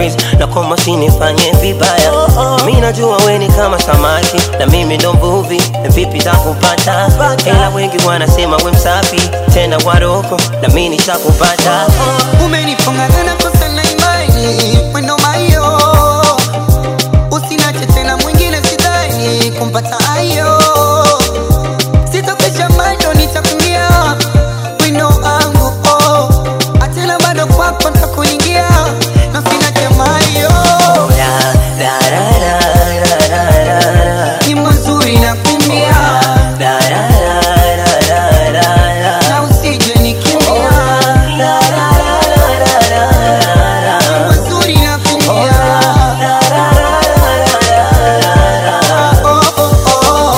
please na kama usinifanye vibaya mi najua we ni kama samaki na mimi ndo mvuvi vipi takupata ila wengi wanasema we msafi tena waroko na mi nitakupata umenifunga sana kosa na imani mwendo mayo usinache tena mwingine sidhani kumpata ayo sitokesha bado nitakumbia wino wangu oh. atena bado kwako ntakuingia na sinache mayo La, la, la, la, la, la, la, la. ni mazuri na kumbia La, la, la, la, la, la, la. na usije nikimbia La, la, la, la, la, la, la, la. ni mazuri na kumbia La, la, la, la, la, la, la. oh, oh, oh.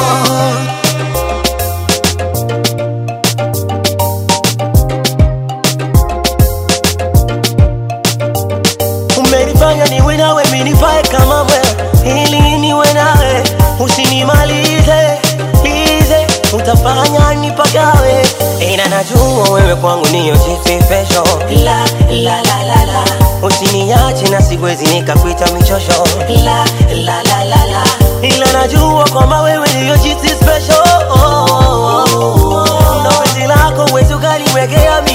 umenifanya niwe nawe minifae kama wewe ili niwe nawe usinimalize lize utafanya nipagawe ina najua wewe kwangu niyo jisifesho la, la, la, la, la. usiniache na siwezi nikakwita michosho la, la, la, la, la. ila najua kwamba wewe niyo jisi special na penzi lako wezi ukaliwekea